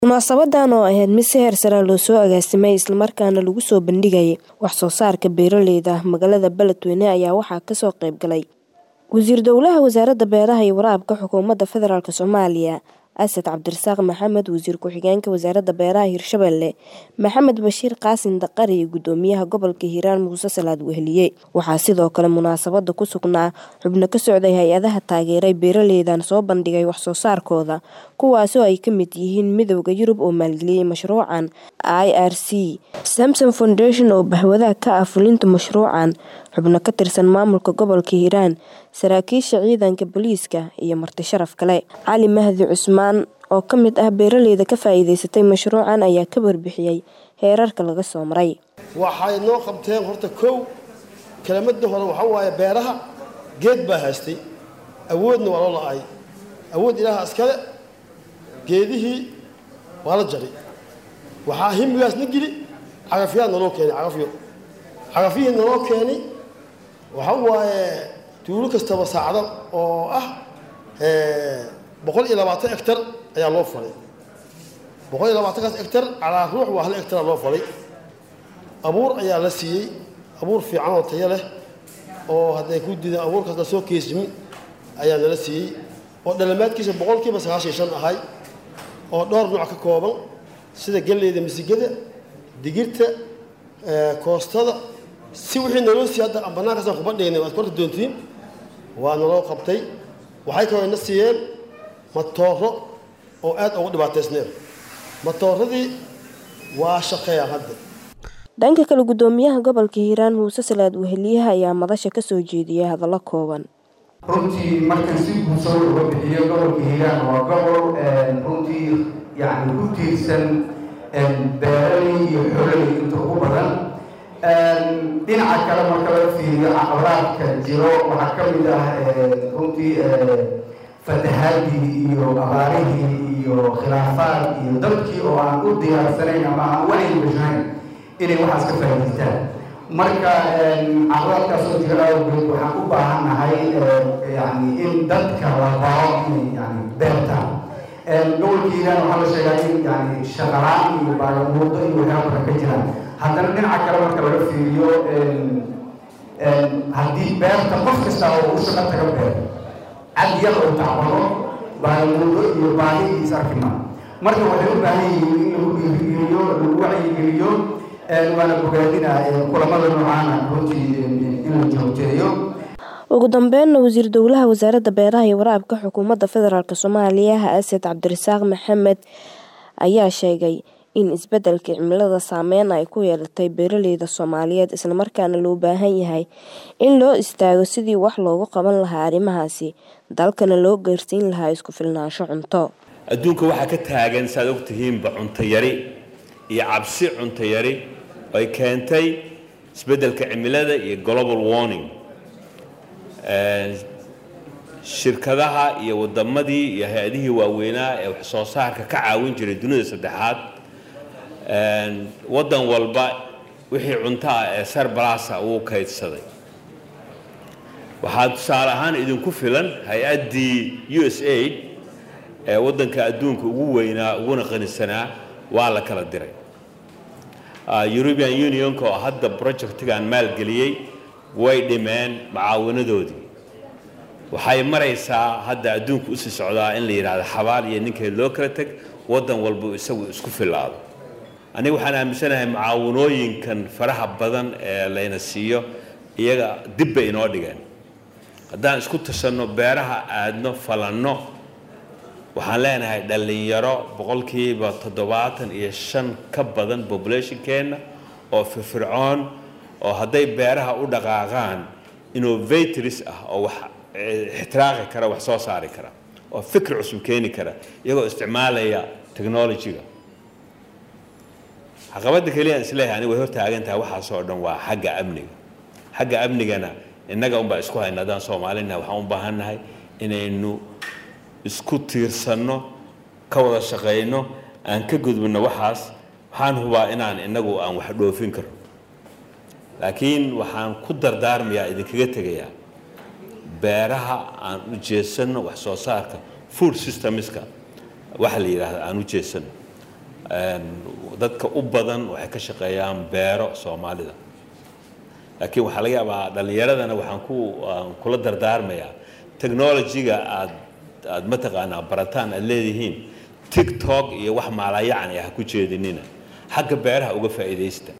Munaasabadan oo ahayd mid si heer sare loo soo agaasimay isla markaana lagu soo bandhigayay wax soo saarka beeralayda magaalada Beledweyne ayaa waxaa ka soo qayb galay Wasiir Dowlaha Wasaaradda Beeraha iyo Waraabka Xukuumadda Federaalk Soomaaliya Asad Cabdirasaaq Maxamed Wasiir Ku-xigeenka Wasaaradda Beeraha Hirshabelle Maxamed Bashiir Qaasin Daqare iyo Gudoomiyaha Gobolka Hiiraan Muuse Salaad Weheliye waxaa sidoo kale munaasabada ku sugnaa xubno ka socday hay-adaha taageeray beeralaydan soo bandhigay wax soo saarkooda kuwaasoo ay ka mid yihiin Midowga Yurub oo maalgeliyay mashruucan IRC Samsom Foundation oo bahwadaha ka ah fulinta mashruucan xubno ka tirsan maamulka gobolka Hiiraan saraakiisha ciidanka booliiska iyo marti sharaf kale Cali Mahdi Cusmaan oo ka mid ah beeralayda ka faa'iidaysatay mashruucan ayaa ka warbixiyay heerarka laga soo maray waxay noo qabteen horta kow kelimadii hore waxaa waaye beeraha geed baa haystay awoodna waa loo la-ay awood ilaaha iskale geedihii waa la jaray waxaa himigaasna geli cagafyaa naloo keenay cagafyo cagafyihii naloo keenay waxa waaye tuulo kastaba saacdo oo ah boqol iyo labaatan hectar ayaa loo falay boqol iyo labaatankaas hectar calaa ruux waa hal hectara loo falay abuur ayaa la siiyey abuur fiican oo tayo leh oo hadday ku diideen abuurkaas la soo keesimi ayaa nala siiyey oo dhalamaadkiisa boqolkiiba sagaashan shan ahay oo dhowr nooc ka kooban sida galleyda misigada digirta koostada si wixii naloo siiyey hadda aan bannaankaasaan kuma dhignay waad korta doontiin waa naloo qabtay waxay kaloo na siiyeen matooro oo aad ugu dhibaataysneen matooradii waa shaqeeyaan hadda dhanka kale gudoomiyaha gobolka hiiraan muuse salaad weheliyaha ayaa madasha ka soo jeediyay hadallo kooban runtii markan si guursoo uga bixiyo gobolka hiiraan waa gobol runtii yani ku tiirsan beeraley iyo xoololey inta ugu badan dhinaca kale marka laga fiiriyo caqabadaadka jiro waxaa ka mid ah runtii fatahaadii iyo abaarihii iyo khilaafaad iyo dadkii oo aan u diyaarsanayn ama aan wacyi gashayn inay waxaas ka faa'idaystaan marka caqabadaadkaasoo jira awgeed waxaan u baahannahay yani in dadka la baro inay yani beertaan gobolka hiiraan waxaa la sheegaa in yani shaqalaan iyo baagamuudo iyo waxyaaba badan ka jiraan haddana dhinaca kale marka laga fiiriyo haddii beerta qof kasta oo u shaqo taga beer cad yar oo tacbado baagamuudo iyo baahi is arkima marka waxay u baahan yihiin in lagu dhiirigeliyo lagu wacyigeliyo waana bogaadina kulamada noocaana runtii in la joogteeyo ugu dambeynna wasiir dowlaha wasaaradda beeraha iyo waraabka xukuumadda federaalk soomaaliya asad cabdirasaaq maxamed ayaa sheegay in isbeddelka cimilada saameyn ay ku yeelatay beeralayda soomaaliyeed islamarkaana loo baahan yahay in loo istaago sidii wax loogu qaban lahaa arrimahaasi dalkana loo gaarsiin lahaa isku filnaansho cunto adduunka waxaa ka taagan saaad ogtihiinba cunto yari iyo cabsi cunto yari ay keentay isbeddelka cimilada iyo global warning shirkadaha iyo wadamadii iyo hay-adihii waaweynaa ee wax soo saarka ka caawin jiray dunida saddexaad waddan walba wixii cunto ah ee sarbalasa uu kaydsaday waxaa tusaale ahaan idinku filan hay-addii u s aid ee waddanka adduunka ugu weynaa uguna qanisanaa waa la kala diray european unionka oo hadda projectigan maalgeliyey way dhimeen macaawinadoodii waxay maraysaa hadda adduunka usii socdaa in la yidhaahdo xabaal iyo ninkeed loo kala teg waddan walba isagu isku filaado aniga waxaan aaminsanahay mucaawinooyinkan faraha badan ee layna siiyo iyaga dib bay inoo dhigeen haddaan isku tashanno beeraha aadno falanno waxaan leenahay dhallinyaro boqolkiiba toddobaatan iyo shan ka badan populationkeenna oo firfircoon oo hadday beeraha u dhaqaaqaan innovators ah oo wax ixtiraaqi kara wax soo saari kara oo fikir cusub keeni kara iyagoo isticmaalaya technology-ga caqabadda keliya aan isleeyahay aniga way hortaagan tahay waxaasoo dhan waa xagga amniga xagga amnigana innaga unbaa isku hayna haddaan soomaalina waxaan u baahannahay inaynu isku tiirsanno ka wada shaqayno aan ka gudbinno waxaas waxaan hubaa inaan innagu aan wax dhoofin karno laakiin waxaan ku dardaarmayaa idinkaga tegayaa beeraha aan u jeesanno wax soo saarka food systemska waxa la yidhaahda aan u jeesanno dadka u badan waxay ka shaqeeyaan beero soomaalida laakiin waxaa laga yaabaa dhallinyaradana waxaan ku kula dardaarmayaa technology-ga aad aad mataqaanaa barataan aad leedihiin tiktok iyo wax maalayacni ah ku jeedinina xagga beeraha uga faa'iidaysta